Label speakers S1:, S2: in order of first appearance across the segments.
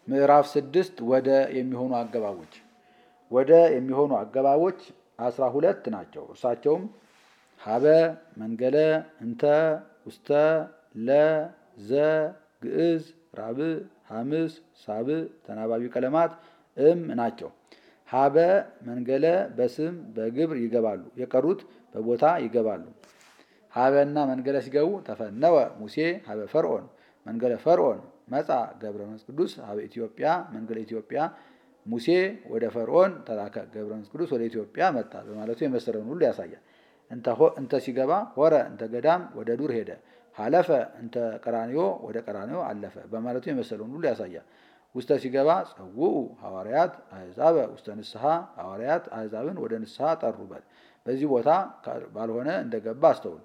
S1: ምዕራፍ ስድስት ወደ የሚሆኑ አገባቦች ወደ የሚሆኑ አገባቦች አስራ ሁለት ናቸው። እርሳቸውም ሀበ፣ መንገለ፣ እንተ፣ ውስተ፣ ለ፣ ዘ፣ ግዕዝ፣ ራብዕ፣ ሐምስ፣ ሳብዕ ተናባቢ ቀለማት እም ናቸው። ሀበ መንገለ በስም በግብር ይገባሉ። የቀሩት በቦታ ይገባሉ። ሀበና መንገለ ሲገቡ ተፈነወ ሙሴ ሀበ ፈርዖን መንገለ ፈርዖን መጻ ገብረ መንፈስ ቅዱስ ሀበ ኢትዮጵያ መንገለ ኢትዮጵያ ሙሴ ወደ ፈርዖን ተላከ ገብረ መንፈስ ቅዱስ ወደ ኢትዮጵያ መጣ በማለቱ የመሰለውን ሁሉ ያሳያል። እንተ ሲገባ ሆረ እንተ ገዳም ወደ ዱር ሄደ። ሀለፈ እንተ ቀራኒዮ ወደ ቀራኒዮ አለፈ በማለቱ የመሰለውን ሁሉ ያሳያል። ውስተ ሲገባ ጸውኡ ሐዋርያት አሕዛበ ውስተ ንስሐ ሐዋርያት አሕዛብን ወደ ንስሐ ጠሩበት። በዚህ ቦታ ባልሆነ እንደገባ አስተውል።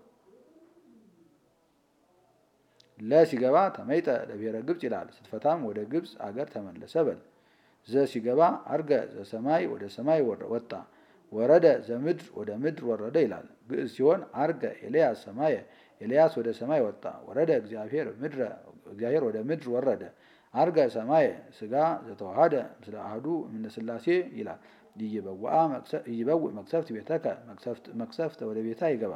S1: ለ ሲገባ ተመይጠ ለብሔረ ግብፅ ይላል። ስትፈታም ወደ ግብፅ አገር ተመለሰ በል። ዘ ሲገባ አርገ ዘሰማይ ወደ ሰማይ ወጣ። ወረደ ዘምድር ወደ ምድር ወረደ ይላል። ግዕዝ ሲሆን አርገ ኤልያስ ሰማየ ኤልያስ ወደ ሰማይ ወጣ። ወረደ እግዚአብሔር ምድረ እግዚአብሔር ወደ ምድር ወረደ። አርገ ሰማየ ስጋ ዘተዋሃደ ምስለ አህዱ እምነ ሥላሴ ይላል። ይበውእ መቅሰፍት ቤተከ መቅሰፍት ወደ ቤታ ይገባ።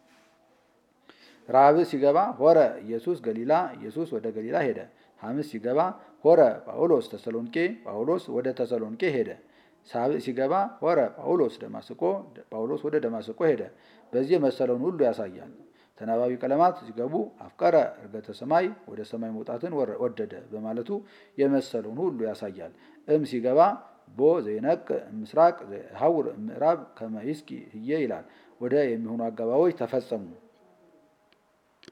S1: ራብዕ ሲገባ ሆረ ኢየሱስ ገሊላ ኢየሱስ ወደ ገሊላ ሄደ። ሐምስ ሲገባ ሆረ ጳውሎስ ተሰሎንቄ ጳውሎስ ወደ ተሰሎንቄ ሄደ። ሳብዕ ሲገባ ሆረ ጳውሎስ ደማስቆ ጳውሎስ ወደ ደማስቆ ሄደ። በዚህ የመሰለውን ሁሉ ያሳያል። ተናባቢ ቀለማት ሲገቡ አፍቀረ እርገተ ሰማይ ወደ ሰማይ መውጣትን ወደደ በማለቱ የመሰለውን ሁሉ ያሳያል። እም ሲገባ ቦ ዘይነቅ ምስራቅ ሀውር ምዕራብ ከመይስቂ ህየ ይላል። ወደ የሚሆኑ አገባቦች ተፈጸሙ።